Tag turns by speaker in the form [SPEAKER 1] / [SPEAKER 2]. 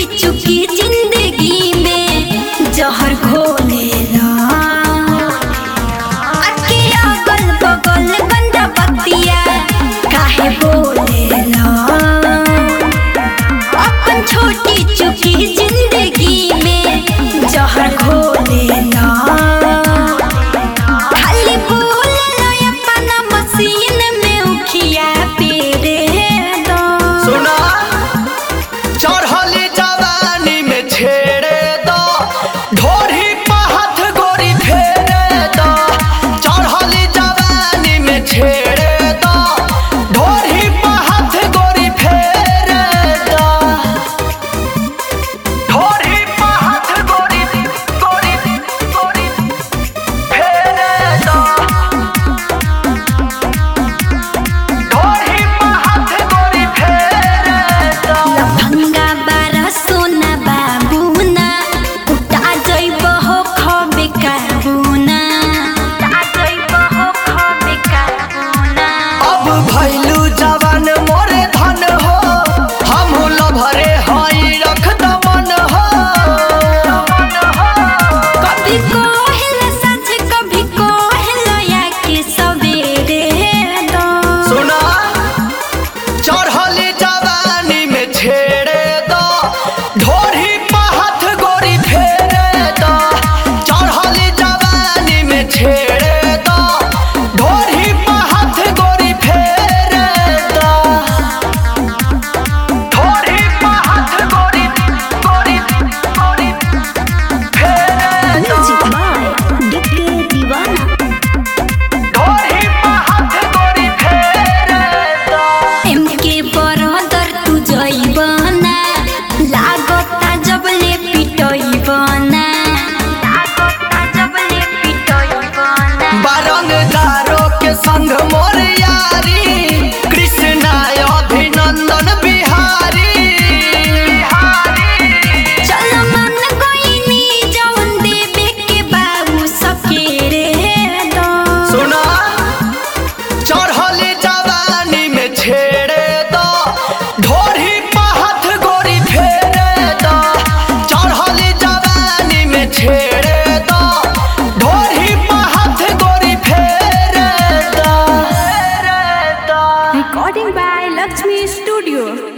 [SPEAKER 1] चुकी जिंदगी में जहर घोलेला अके अगल बगल गंदा बतिया काहे बोलेला अपन छोटी चुकी जिंदगी में जहर घोलेला खाली बोलेला अपना मशीन में उखिया पेरे दो
[SPEAKER 2] सुना चढ़ली जवानी में छेड़े दो ढोरी पे हाथ गोरी फेरे दो चढ़ली जवानी में छेड़े दो ढोरी पे हाथ गोरी फेरे दो ढोरी पे हाथ गोरी गोरी गोरी फेरे दो ढोरी पे हाथ गोरी फेरे दो
[SPEAKER 1] लफंगा बारा सोना बाबूना उठा जइब हो खबे काबूना उठा जइब हो खबे काबूना
[SPEAKER 2] अब भैलू जवान मोरे धन हो हम लभरे हई रख दमन हो
[SPEAKER 1] कभी कोहल सच कभी कोहल या के सवेरे दो
[SPEAKER 2] सुना चढ़ली जवानी में छेड़े दो ढोरी पे हाथ गोरी फेरे दो चढ़ली जवानी में छेड़े दो ढोरी पे हाथ गोरी फेरे दो ढोरी पे हाथ गोरी गोरी गोरी फेरे दो ढोरी पे हाथ गोरी फेरे दो
[SPEAKER 1] एमके बरदर तू जइबना लागता जबले पिटइबना लागता जबले पिटइबना
[SPEAKER 2] बारंगदारों के संग मोर यारी कृष्णा अभिनंदन बिहारी
[SPEAKER 1] चल मन कोइनी जवन देवे के बाबू सकेरे दो
[SPEAKER 2] सुना चढ़ली जवानी में छेड़े दो ढोरी पे हाथ गोरी फेरे दो चढ़ली जवानी में छेड़े दो ढोरी पे हाथ गोरी फेरे दो
[SPEAKER 3] Recording by Lakshmi Studio.